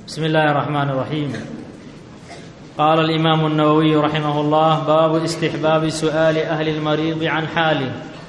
بسم الله الرحمن الرحيم قال الإمام النووي رحمه الله باب استحباب سؤال أهل المريض عن حاله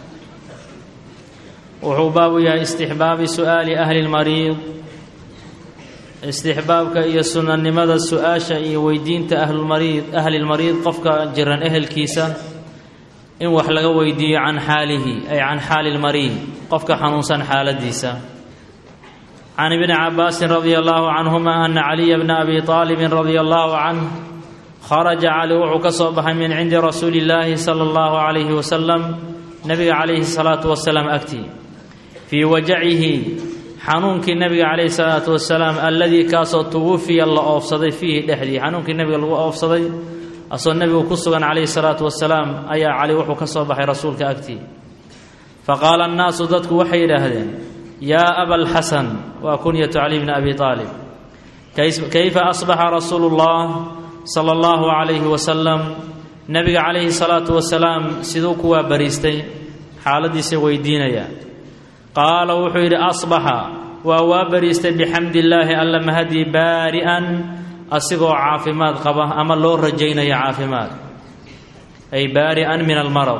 wuxuu baabu yahay istixbaabi su'aali ahli lmariid istixbaabka iyo sunanimada su-aasha iyo weydiinta ahlulmariid ahlilmariid qofka jiran ehelkiisa in wax laga weydiiyo can xaalihi ay can xaali lmariid qofka xanuunsan xaaladiisa can ibni cabaasin radia allahu canhuma ana caliya bna abi aalibin radia allahu canh kharaja cali wuxuu ka soo baxay min cindi rasuuli illaahi sala allahu calayhi wasalam nabiga calayhi salaatu wasalaam agtii fii wajacihi xanuunkii nabiga calayhi salaatu wasalaam alladii kaasoo tuwufiya la oofsaday fiihi dhexdii xanuunkii nabiga lagu oofsaday asoo nebigu ku sugan calayhi salaatu wasalaam ayaa cali wuxuu ka soo baxay rasuulka agtii fa qaala annaasu dadku waxay yidhaahdeen yaa abalxasan waa kunyatu cali bni abi aalib kayfa asbaxa rasuulu llah sala allahu calayhi wasalam nebiga calayhi salaatu wasalaam siduu kuwaa bariistay xaaladiisa weydiinaya qaala wuxuu yidhi asbaxa waa waa bariistay bixamdi illaahi alla mahadii baari'an asigoo caafimaad qaba ama loo rajaynaya caafimaad ay baari'an min almarad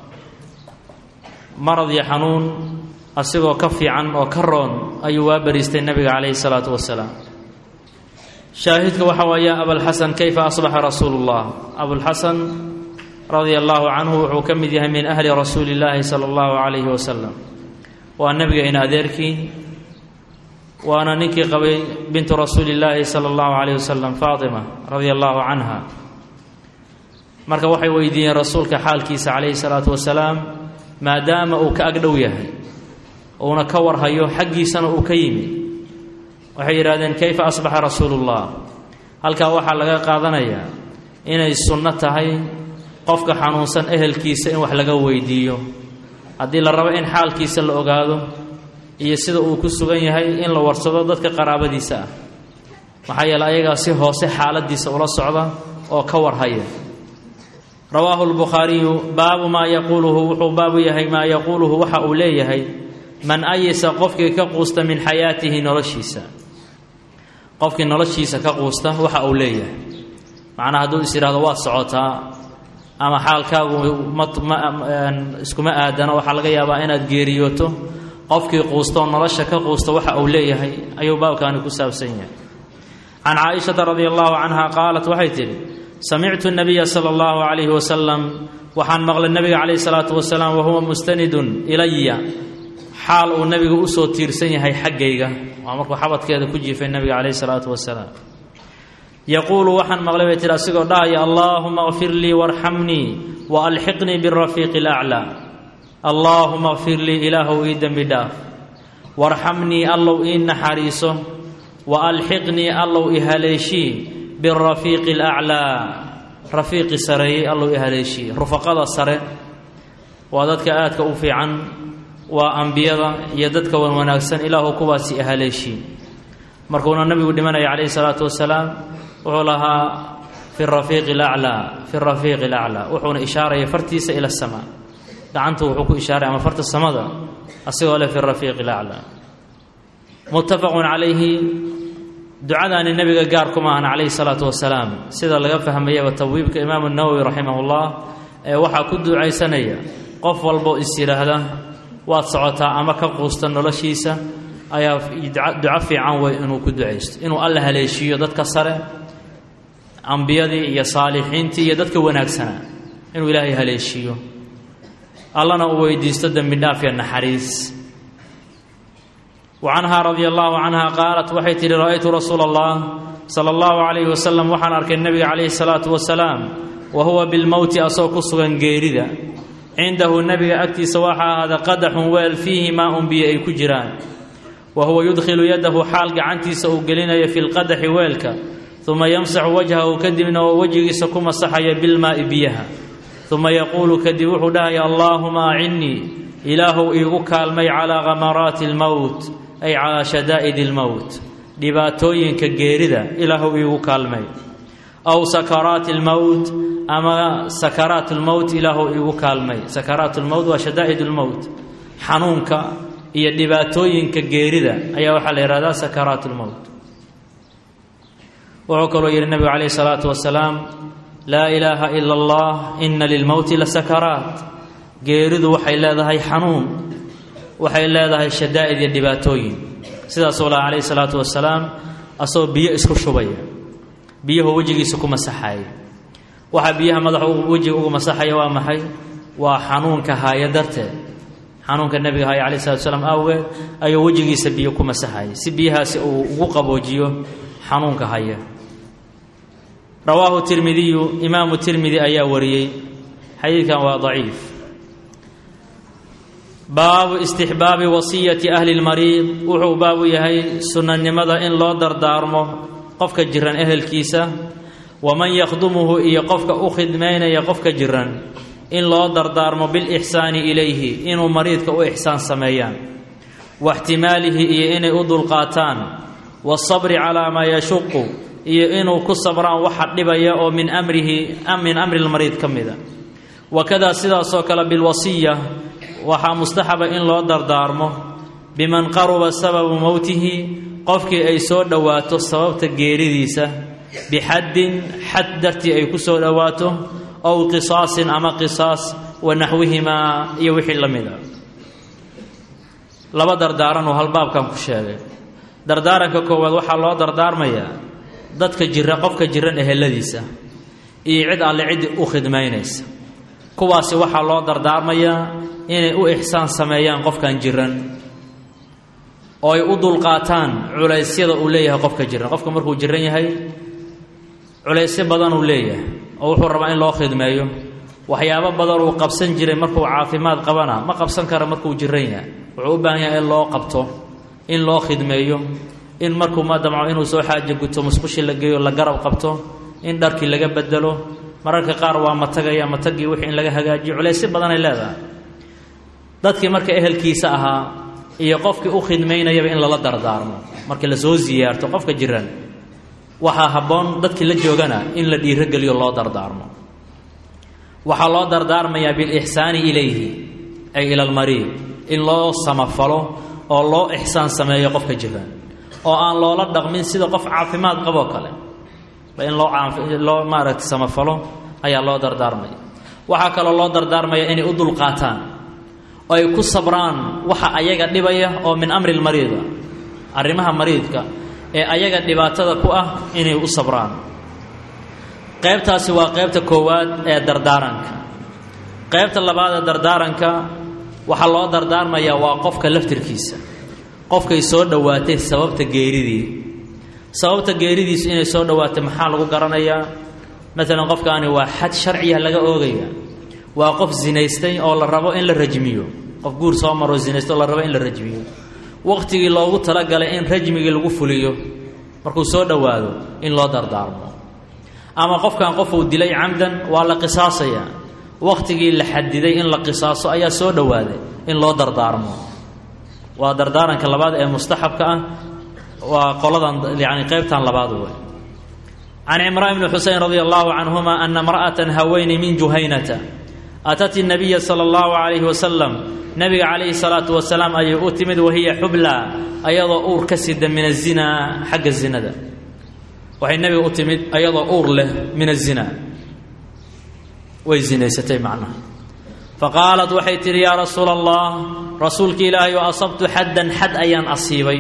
marad iyo xanuun asigoo ka fiican oo ka roon ayuu waa bariistay nebiga calayhi salaatu wasalaam shaahidka waxa waaya abalxasan kayfa asbaxa rasuulu llah abulxasan radia allahu canhu wuxuu ka mid yahay min ahli rasuuli illaahi sala allahu calayhi wasalam waa nebiga in adeerkii waana ninkii qabay bintu rasuuli illaahi sala allahu calayhi wasalam faatima radia allahu canha marka waxay weydiiyeen rasuulka xaalkiisa calayhi salaatu wasalaam maadaama uu ka agdhow yahay uuna ka warhayo xaggiisana uu ka yimid waxay yidhahdeen kayfa asbaxa rasuulullah halkaa waxaa laga qaadanayaa inay sunno tahay qofka xanuunsan ehelkiisa in wax laga weydiiyo haddii la rabo in xaalkiisa la ogaado iyo sida uu ku sugan yahay in la warsado dadka qaraabadiisa ah maxaa yeele ayagaa si hoose xaaladiisa ula socda oo ka warhaya rawaahu lbukhaariyu baabu maa yaquuluhu wuxuu baabu yahay maa yaquuluhu waxa uu leeyahay man ayisa qofkii ka quusta min xayaatihi noloshiisa qofkii noloshiisa ka quusta waxa uu leeyahay macnaa hadduu is yidhahdo waad socotaa ama xaalkaagu iskuma aadana waxaa laga yaabaa inaad geeriyooto qofkii quustoo nolosha ka quusta waxa uu leeyahay ayuu baabkaani ku saabsan yahay can caaishata radia allahu canha qaalat waxay tidhi samictu nabiya sala allahu calayhi wasalam waxaan maqlay nabiga calayhi salaatu wasalaam wahuwa mustanidun ilaya xaal uu nabiga usoo tiirsan yahay xaggayga waa markuu xabadkeeda ku jiifay nabiga calayhi salaatu wasalaam yaquulu waxaan maqlay bay tihi asigoo dhahaya allaahuma kfir lii warxamnii wa alxiqnii birafiiqi alaclaa allaahuma kfir lii ilaahow ii dembi dhaaf warxamnii allow ii naxariiso wa alxiqnii allow i haleeshii birafiiqi alaclaa rafiiqi sareeyey allow i haleeshii rufaqada sare waa dadka aadka u fiican waa ambiyada iyo dadka wan wanaagsan ilaahu kuwaasi i haleeshii markuuna nabigu dhimanaya calayhi salaatu wasalaam wuxuu lahaa fi rafiiqi alaclaa fi rafiiqi alaclaa wuxuuna ishaaraya fartiisa ila asamaa gacanta wuxuu ku ishaaray ama farta samada asigoo leh fi rafiiqi alaclaa muttafaqun calayhi ducadaani nebiga gaar kuma ahan calayhi salaatu wasalaam sida laga fahmayaba tabwiibka imaamu nawowi raximahullah ee waxaa ku ducaysanaya qof walboo is yidhaahda waad socotaa ama ka quusta noloshiisa ayaa duco fiican wey inuu ku ducaysto inuu alla haleeshiiyo dadka sare ambiyadii iyo saalixiintii iyo dadka wanaagsanaa inuu ilaahay haleeshiiyo allana uu weydiisto dembi dhaaf iyo naxariis wa canhaa radia allahu canha qaalat waxay tihi ra-aytu rasuula allah sala allahu calayhi wasalam waxaan arkay nebiga calayhi salaatu wasalaam wa huwa bilmowti asagoo ku sugan geerida cindahu nebiga agtiisa waxaa ahaada qadaxun weel fiihi maa un biyo ay ku jiraan wa huwa yudkhilu yadahu xaal gacantiisa uu gelinayo fi lqadaxi weelka uma yamsaxu wajhahu kadibna oo wejigiisa ku masaxaya bilmaa'i biyaha uma yaquulu kadib wuxuu dhahaya allaahuma acinnii ilaahow iigu kaalmay calaa khamaraati almowt ay calaa shadaa'idi almowt dhibaatooyinka geerida ilaahow iigu kaalmay aw sakaraati almowt ama sakaraat lmowt ilaahow iigu kaalmay sakaraat lmowt waa shadaa'id lmowt xanuunka iyo dhibaatooyinka geerida ayaa waxaa la yidhahdaa sakaraat lmowt wuxuu kaloo yidhi nebigu calayhi salaatu wasalaam laa ilaaha ila allah ina lilmowti la sakaraat geeridu waxay leedahay xanuun waxay leedahay shadaa'id iyo dhibaatooyin sidaasuu laha calayhi salaatu wasalaam asagoo biyo isku shubaya biyuhu wejigiisa ku masaxaya waxaa biyaha madaxa wejiga ugu masaxaya waa maxay waa xanuunka haya darteed xanuunka nebiga haya calayhi salatu wasalaam awgeed ayuu wejigiisa biyo ku masaxaya si biyahaasi uu ugu qaboojiyo xanuunka haya rawaahu tirmidiyu imaamu tirmidi ayaa wariyey xadiidkan waa daciif baabu istixbaabi wasiyati ahli lmariid wuxuu baabu yahay sunnanimada in loo dardaarmo qofka jiran ehelkiisa waman yakhdumuhu iyo qofka u khidmaynaya qofka jiran in loo dardaarmo bilixsaani ilayhi inuu mariidka u ixsaan sameeyaan waxtimaalihi iyo inay u dulqaataan waasabri calaa maa yashuqu iyo inuu ku sabraan waxa dhibaya oo min amrihi min amri lmariid ka mida wakadaa sidaasoo kale bilwasiya waxaa mustaxaba in loo dardaarmo biman qaruba sababu mowtihi qofkii ay soo dhowaato sababta geeridiisa bixaddin xad dartii ay ku soo dhowaato ow qisaasin ama qisaas wa naxwihimaa iyo wixii la mid a laba dardaaran oo halbaabkan ku sheegay dardaaranka koowaad waxaa loo dardaarmayaa dadka jira qofka jiran eheladiisa iyo cid alle ciddii u khidmaynaysa kuwaasi waxaa loo dardaarmayaa inay u ixsaan sameeyaan qofkan jiran oo ay u dulqaataan culaysyada uu leeyahay qofka jiran qofka markuu jiran yahay culaysyo badan uu leeyahay oo wuxuu rabaa in loo khidmeeyo waxyaabo badan uu qabsan jiray markuu caafimaad qabana ma qabsan kara markuu jiran yahay wuxuu u baahan yahay in loo qabto in loo khidmeeyo in markuu ma damco inuu soo xaajo guto musqushi la geeyo la garab qabto in dharkii laga bedelo mararka qaar waa matagaya matagii wixii in laga hagaajiyo culaysyo badanay leedahay dadkii marka ehelkiisa ahaa iyo qofkii u khidmaynayaba in lala dardaarmo markii lasoo siyaarto qofka jiran waxaa habboon dadkii la joogana in la dhiirogeliyo loo dardaarmo waxaa loo dardaarmayaa bilixsaani ilayhi ay ila almariid in loo samafalo oo loo ixsaan sameeyo qofka jiran oo aan loola dhaqmin sida qof caafimaad qaboo kale in loo loo maaragta samafalo ayaa loo dardaarmaya waxaa kaloo loo dardaarmaya inay u dulqaataan oo ay ku sabraan waxa ayaga dhibaya oo min amri lmariida arrimaha mariidka ee ayaga dhibaatada ku ah inay u sabraan qaybtaasi waa qaybta koowaad ee dardaaranka qaybta labaad ee dardaaranka waxaa loo dardaarmayaa waa qofka laftirkiisa qofkay soo dhowaatay sababta geeridii sababta geeridiisu inay soo dhowaatay maxaa lagu garanayaa maalan qofkaani waa xad sharciya laga oogaya waa qof zinaystay oo la rabo in la rajmiyo qof guur soo maroo zinaystay oo la rabo in la rajmiyo waqtigii loogu talagalay in rajmigii lagu fuliyo markuu soo dhowaado in loo dardaarmo ama qofkan qof uu dilay camdan waa la qisaasaya waqtigii la xadiday in la qisaaso ayaa soo dhowaaday in loo dardaarmo waa dardaaranka labaad ee mustaxabka ah waa qoladan yani qaybtan labaad wey can cimraan bni xusein radi allahu canhuma ana imra'atan haweyni min juhaynata atat nabiya sala allahu calayhi wasalam nabiga calayhi salaatu wasalaam ayay u timid wahiya xubla ayadoo uur ka sida min azinaa xagga zinada waxay nabiga u timid ayadoo uur leh min azina way zinaysatay macnaha faqaalat waxay tidhi yaa rasuula allah rasuulka ilaahay oo asabtu xaddan xad ayaan asiibay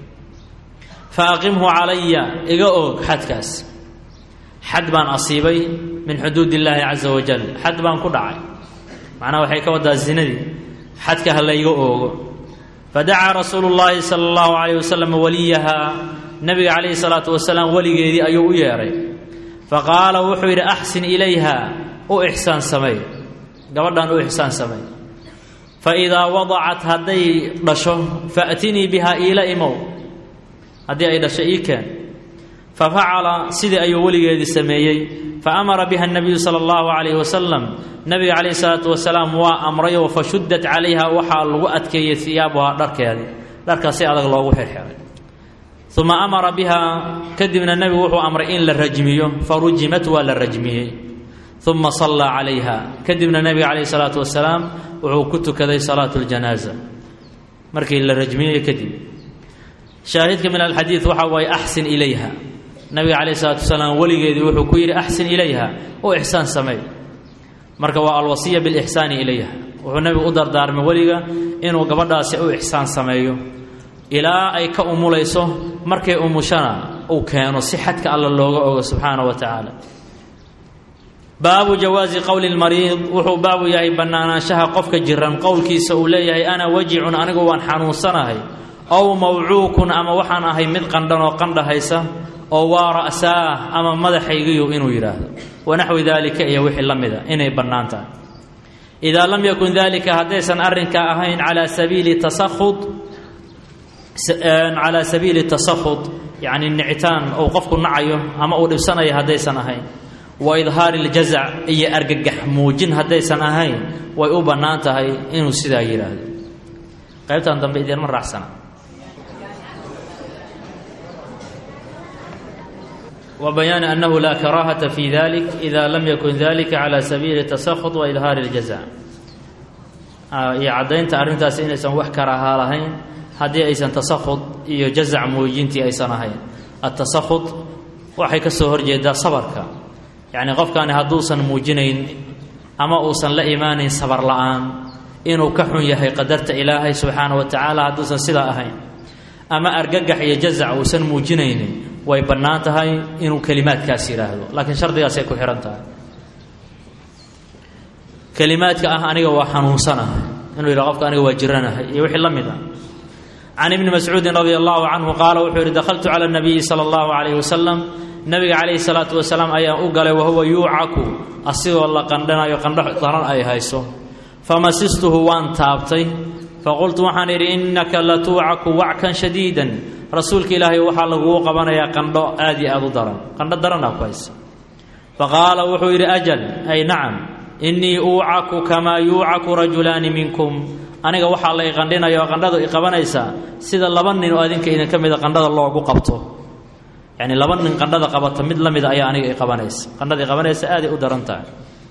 fa aqimhu calaya iga oog xadkaas xad baan asiibay min xuduud illaahi casa wajal xad baan ku dhacay macnaha waxay ka wadaa zinadii xadka ha layga oogo fadacaa rasuulu llaahi sala allahu calayh wasalam waliyahaa nabiga calayhi salaatu wasalaam weligeedii ayuu u yeedhay faqaala wuxuu yidhi axsin ilayha u ixsaan samey gabadhan u ixsaan samey fa idaa wadacat hadday dhasho faatinii bihaa iila imow haddii ay dhasho ii keen fa facala sidii ayuu weligeedii sameeyey fa amara biha nabiyu sala allahu calayhi wasalam nabiga calayhi salaatu wasalaam waa amrayoo fa shuddat calayha waxaa lagu adkeeyey hiyaabuhaa dharkeedii dharkaa si adag loogu xirxiray uma amara bihaa kadibna nebigu wuxuu amray in la rajmiyo fa rujimat waa la rajmiyey uma sallaa calayha kadibna nebiga calayhi salaatu wasalaam wuxuu ku tukaday salaatu ljanaaza markii la rajmiyey kadib shaahidka min alxadiid waxaa waaye axsin ilayha nabiga calayh isalaatu wasalaam weligeedii wuxuu ku yidhi axsin ilayha oo ixsaan sameey marka waa alwasiya bilixsaani ilayha wuxuu nebigu u dardaarmay weliga inuu gabadhaasi u ixsaan sameeyo ilaa ay ka umulayso markay umushana uu keeno si xadka alla looga ogo subxaana wa tacaala baabu jawaazi qowli lmariid wuxuu baabu yahay bannaanaanshaha qofka jiran qowlkiisa uu leeyahay ana wajicun anigu waan xanuunsanahay ow mawcuukun ama waxaan ahay mid qandhan oo qandhahaysa oo waa ra'saah ama madaxaygiyu inuu yidhaahdo wanaxwi daalika iyo wixii la mida inay bannaan tahay idaa lam yakun dalika haddaysan arrinkaa ahayn calaa sabiili tasakhud calaa sabiili tasakhud yacni nicitaan uu qofku nacayo ama uu dhibsanayo haddaysan ahayn wa idhaari ljazac iyo argagax muujin haddaysan ahayn way u bannaan tahay inuu sidaa yidhaahdo qaybtan dambe idiinma raacsana وبيان أنه لا كراهة في ذلك إذا لم يكن ذلك على سبيل التسخط وإظهار الجزاء iyo caddaynta arrintaasi inaysan wax karaahaa lahayn haddii aysan tasakhud iyo jazac muujintii aysan ahayn atasakhud waxay ka soo horjeedaa sabarka yacni qofkani hadduusan muujinayn ama uusan la imaanayn sabar la'aan inuu ka xun yahay qadarta ilaahay subxaana wa tacaala hadduusan sidaa ahayn ama argagax iyo jazac uusan muujinaynin way bannaan tahay inuu kelimaadkaas yidhaahdo laakiin shardigaasay ku xihan tahay kelimaadka ah aniga waa xanuunsanahay inuu yidhaha qofka aniga waa jiranahay iyo wixii la mid ah can ibni mascuudin radia allahu canhu qaala wuxuu yidhi dakhaltu cala nabiyi sala allahu calayhi wasalam nabiga calayhi salaatu wasalaam ayaan u galay wahuwa yuucaku asigoo la qandhanayo qandho daran ay hayso famasistuhu waan taabtay faqultu waxaan idhi innaka latuucaku wackan shadiidan rasuulka ilaahay waxaa lagugu qabanayaa qandho aad iyo aad u daran qandho daranaa ku haysa faqaala wuxuu yidhi ajal ay nacam innii uucaku kamaa yuucaku rajulaani minkum aniga waxaa la iqandhinaya oo qandhadu iqabanaysaa sida laba nin oo adinka idinka mida qandhada loogu qabto yacni laba nin qandhada qabata mid la mida ayaa aniga iqabanaysa qandhada iqabanaysa aaday u daran tahay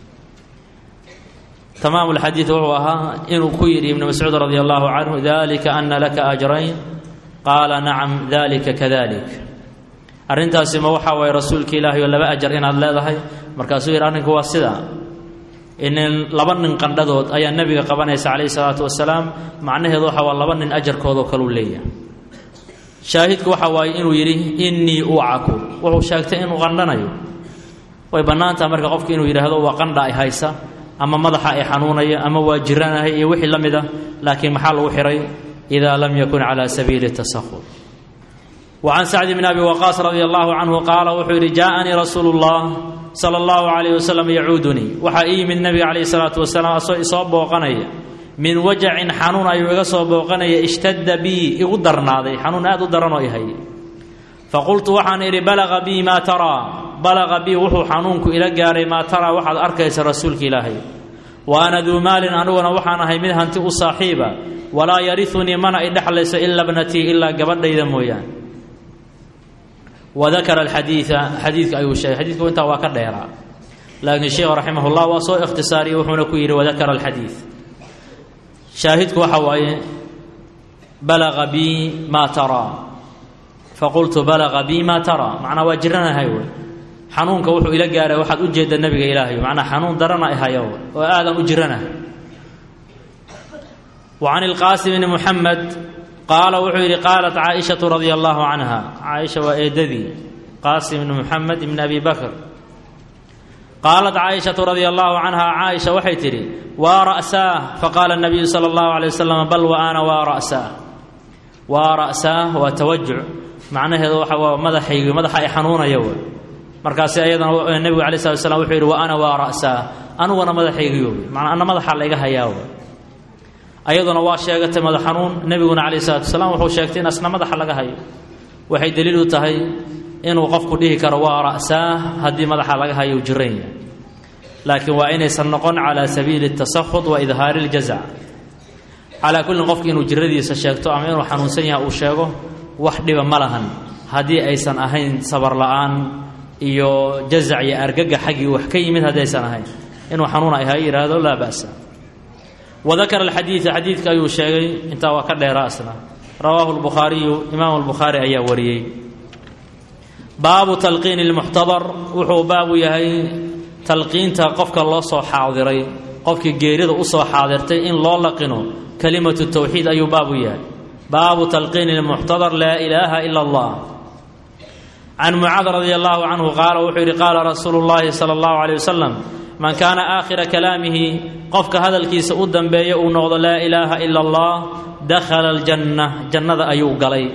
tamaam lxadiid wuxuu ahaa inuu ku yidhi ibnu mascuud radi allahu canhu dalika ana laka ajrayn qaala nacam dalika kadalik arrintaasi ma waxaa waye rasuulka ilaahay oo laba ajar inaad leedahay markaasuu yidhi arrinku waa sidaa inin laba nin qandhadood ayaa nebiga qabanaysa calayhi salaatu wasalaam macnaheedu waxa waa laba nin ajarkoodoo kaluu leeyahay shaahidku waxa waaye inuu yidhi innii ucaku wuxuu sheegtay inuu qandhanayo way bannaan taha marka qofku inuu yidhaahdo waa qandha ay haysa ama madaxa ay xanuunaya ama waa jiranahay iyo wixii la mid ah laakiin maxaa lagu xihay idaa lam yakun cala sabiili tasahud wa can sacdi bni abi waqaas radia allahu canhu qaala wuxuu yidhi jaaanii rasuulu llah sala allahu calayh wasalam yacuudunii waxaa ii yimid nebiga calayhi salaatu wasalaam asoo isoo booqanaya min wajacin xanuun ayuu iga soo booqanaya ishtadda bii igu darnaaday xanuun aad u daranoo ihay faqultu waxaan idhi balaga bii maa taraa balaqa bii wuxuu xanuunku ila gaaray maa taraa waxaad arkaysa rasuulka ilaahay wa ana duu maalin aniguna waxaan ahay mid hanti u saaxiiba walaa yariunii mana i dhexlayso ila bnatii ilaa gabadhayda mooyaan wadakara alxadiida xadiidka ayuu sheegay xadiidku intaa waa ka dheeraa laakiin sheikhu raximah llah waa soo ikhtisaariyey wuxuuna ku yidhi wadakara alxadiid shaahidku waxa waaye balaqa bii maa taraa faqultu balaqa bii maa taraa macnaa waa jiranahay wey xanuunka wuxuu ila gaaray waxaad u jeedda nebiga ilaahay macnaa xanuun darana ihayo oo aadan u jiranahay wa can ilqaasim bni muxamed qaala wuxuu yidhi qaalat caaishatu radia allahu canha caaisha waa eedadii qaasim ibni muxamed ibni abi bakr qaalat caaishatu radia allahu canha caaisha waxay tidhi waa ra'saah faqaala nabiyu sala allahu alay wasalam bal wa ana waa ra'saah waa ra'saah waa tawajuc macnaheedu waxa waa madaxaygi madaxa ay xanuunaya wey markaasi ayadana nebigu alay slat slam wuxuu yidhi wa ana waa ra'saah aniguna madaxaygiyo manaa ana madaxa layga hayaa wey ayaduna waa sheegatay madax xanuun nebiguna calayh salatu wasalaam wuxuu sheegtay in asna madaxa laga hayo waxay daliil u tahay inuu qofku dhihi karo waa ra'saah haddii madaxa laga hayo u jiran yahay laakiin waa inaysan noqon calaa sabiili tasakhud wa idhaari ljazac calaa kullin qofki inuu jiradiisa sheegto ama inuu xanuunsan yahay uu sheego wax dhiba ma lahan haddii aysan ahayn sabar la'aan iyo jazac iyo argaga xaggii wax ka yimid haddaysan ahayn inuu xanuun ay ha yidhaahdo laa ba'sa wadakara alxadiida xadiidka ayuu sheegay intaa waa ka dheera asna rawaahu lbukhaariyu imaamu lbukhaari ayaa wariyey baabu talqiini lmuxtadar wuxuu baabu yahay talqiinta qofka loo soo xaadiray qofkii geerida usoo xaadirtay in loo laqino kalimatu tawxiid ayuu baabu yahay baabu talqiini lmuxtadar laa ilaaha ila allah can mucaad radi allahu canhu qaala wuxuu yidhi qaala rasuulu llaahi sala allahu caleyh wasalam man kaana aakhira kalaamihi qofka hadalkiisa u dambeeya uu noqdo laa ilaaha ila allah dakhala aljanna jannada ayuu galay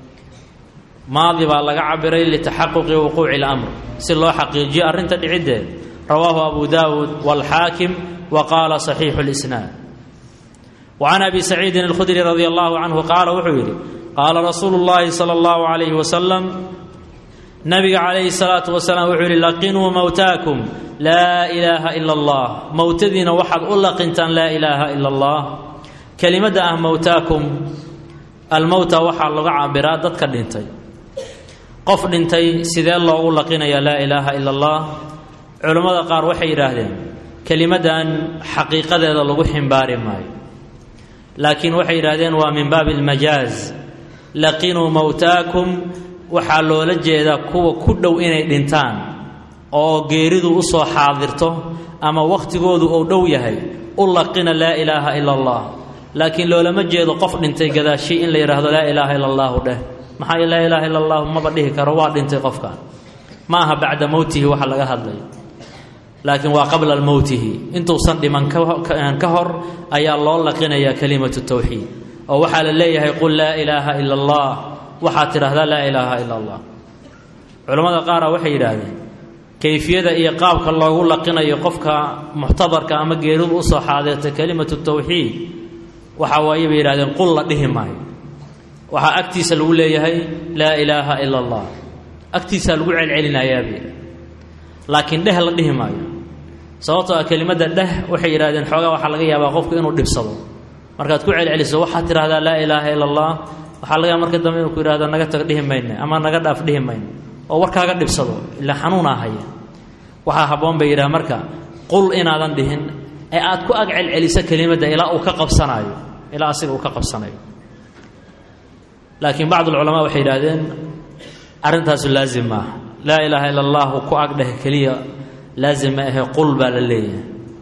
maadi baa laga cabiray litaxaquqi wuquuci اlamr si loo xaqiijiyo arrinta dhiciddeed rawaahu abu dawuud wاlxaakim wa qaala صaxiixu اlisnaad wacan abi saciidin اlkhudri radi allahu canhu qaala wuxuu yidhi qaala rasuulu اllahi salى اllahu عalayhi wasalam nabiga calayhi الsalaatu wasalaam wuxuu yidhi laqinuu mowtaakum laa ilaaha ila اllah mowtadiina waxaad u laqintaan laa ilaaha ila اllah kelimadda ah mowtaakum almowta waxaa laga cabiraa dadka dhintay qof dhintay sidee loogu laqinayaa laa ilaaha ila allah culammada qaar waxay yidhaahdeen kelimaddan xaqiiqadeeda lagu ximbaari maayo laakiin waxay yidhaahdeen waa min baabi almajaaz laqinuu mowtaakum waxaa loola jeedaa kuwa ku dhow inay dhintaan oo geeridu u soo xaadirto ama wakhtigoodu uu dhow yahay u laqina laa ilaaha ila allah laakiin loolama jeedo qof dhintay gadaashii in la yidhaahdo laa ilaaha ila allahu dheh maxaa laa ilaaha ila allahu maba dhihi karo waa dhintay qofkan ma aha bacda mowtihi waxa laga hadlayo laakiin waa qabla mowtihi intuusan dhiman ka hor ayaa loo laqinayaa kalimatu tawxiid oo waxaa la leeyahay qul laa ilaaha ila allah waxaad tidhaahdaa laa ilaaha ila allah culammada qaara waxay yidhaahdeen kayfiyada iyo qaabka loogu laqinayo qofka muxtadarka ama geeridu usoo xaadeerta kalimatu tawxiid waxaa waaye bay yidhahdeen qul la dhihi maayo waxaa agtiisa lagu leeyahay laa ilaaha ila allah agtiisaa lagu celcelinayaabay laakiin dheh la dhihi maayo sababtoo ah kelimadda dheh waxay yidhahdeen xoogaa waxaa laga yaabaa qofku inuu dhibsado markaad ku celceliso waxaad tidhahdaa laa ilaaha ila allah waxaa laga yaaba marka dambe inuu ku yidhahdo naga tag dhihi mayne ama naga dhaaf dhihi mayne oo warkaaga dhibsado ilaa xanuunaa haya waxaa habboon bay yidhaha marka qul inaadan dhihin ee aad ku ag celceliso kelimadda ilaa uu ka qabsanaayo ilaa asiga uu ka qabsanayo laakiin bacd alculamaa waxay yidhaahdeen arrintaasu laazim maaha laa ilaaha ila allahu ku agdheh keliya laazim ma ahe qul baa la leeyahay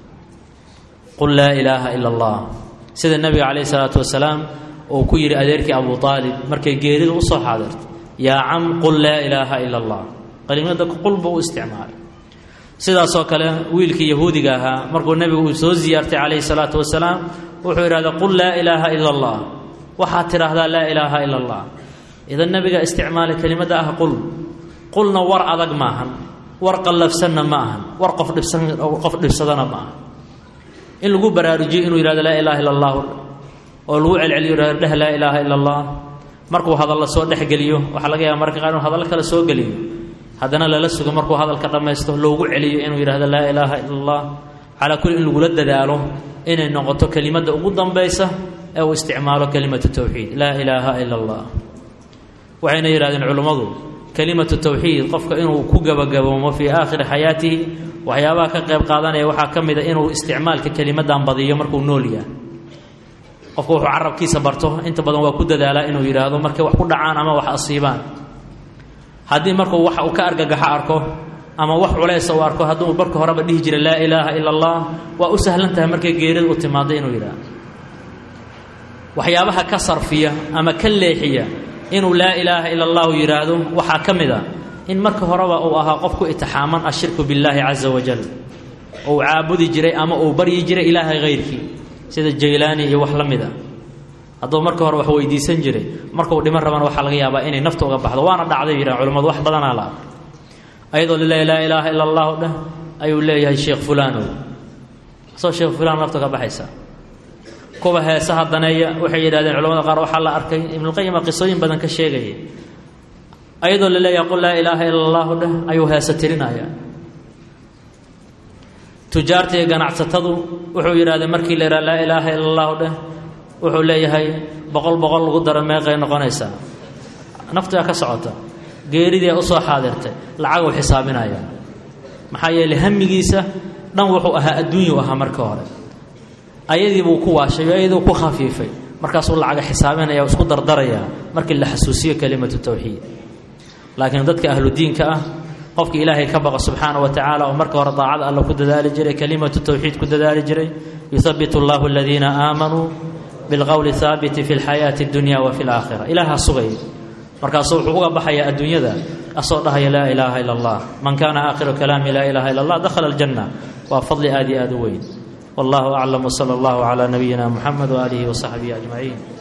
qul laa ilaaha ila allah sida nebiga calayhi salaatu wasalaam uu ku yidhi adeerkii abu aalib markay geerida usoo xaadirtay yaa cam qul laa ilaaha ila allah qalimada qul buu u isticmaalay sidaasoo kale wiilkii yahuudiga ahaa markuu nebigu uu soo ziyaartay calayhi salaatu wasalaam wuxuu yidhahda qul laa ilaaha ila allah waxaad tidhaahdaa laa ilaaha ila allah idan nebiga isticmaalay kelimadda ah qul qulna war adag maahan war qallafsanna ma ahan war qof dhibsan qof dhibsadana ma aha in lagu baraarujiyo inuu yidhahdo laa ilaha illa allah oo lagu celceliyo yidhahdo dheh laa ilaaha ila allah markuu hadalla soo dhexgeliyo waxaa laga yaaba marka qaar inuu hadallo kale soo geliyo haddana lala sugo markuu hadalka dhammaysto loogu celiyo inuu yidhahdo laa ilaaha ila allah calaa kulli in lagula dadaalo inay noqoto kelimadda ugu dambaysa ee uu isticmaalo kelimatu tawxiid laa ilaaha ila allah waxayna yidhahdeen culummadu kelimatu tawxiid qofka inuu ku gabagaboomo fii aakhiri xayaatihi waxyaabaha ka qayb qaadanaya waxaa ka mid a inuu isticmaalka kelimadan badiyo markuu nool yahay qofku wuxuu carabkiisa barto inta badan waa ku dadaalaa inuu yidhaahdo markay wax ku dhacaan ama wax asiibaan haddii markuu wax uu ka argagaxo arko ama wax culaysa uu arko hadduu marka horeba dhihi jira laa ilaaha ila allah waa u sahlan tahay markay geerida u timaado inuu yidhaahdo waxyaabaha ka sarfiya ama ka leexiya inuu laa ilaaha ila allahu yidhaahdo waxaa ka mid a in marka horeba uu ahaa qof ku itixaaman ashirku billaahi caza wajal uu caabudi jiray ama uu baryi jiray ilaahay hayrkii sida jaylaani iyo wax la mid a hadduu marka hore wax weydiisan jiray markuu dhiman rabana waxaa laga yaabaa inay nafta uga baxdo waana dhacday yidhahan culimmadu wax badanaa la arkay ayadoo lilahi laa ilaaha ila allahu dheh ayuu leeyahay sheekh fulaanow asoo sheekh fulaan nafta ka baxaysa kuwa heesaha daneeya waxay yidhahdeen culamada qaar waxaa la arkay ibnuqayima qisooyin badan ka sheegaya ayadoo la leeyahay qul laa ilaaha ila allahu dheh ayuu heesa tirinaya tujaarta iyo ganacsatadu wuxuu yidhahdee markii la yidhaha laa ilaaha ila allahu dheh wuxuu leeyahay boqol boqol lagu daro meeqay noqonaysaa naftigaa ka socota geeridii ay usoo xaadirtay lacaguu xisaabinaya maxaa yeeley hamigiisa dhan wuxuu ahaa adduunyuu ahaa marka hore ayadii buu ku waashay ayadii ku khafiifay markaasuu lacaga xisaabinaya o isku dardaraya markii la xasuusiyo kelimatu tawxiid laakiin dadka ahludiinka ah qofka ilaahay ka baqa subxaana wa tacaala oo marka hore daacada alla ku dadaali jiray kelimatu towxiid ku dadaali jiray yuhabitu allahu aladiina aamanuu bilqowli haabiti fi lxayaati اdunya wa fi laakhira ilaaha sugay markaasuu wuxuu uga baxayaa adduunyada asoo dhahaya laa ilaaha ila allah man kaana aakhiru kalaami laa ilaha illa allah dakhala aljanna waa fadli aad iyo aad u weyn wallahu aclam wsala allahu calaa nabiyina muxamed waaalihi wasaxbihi ajmaciin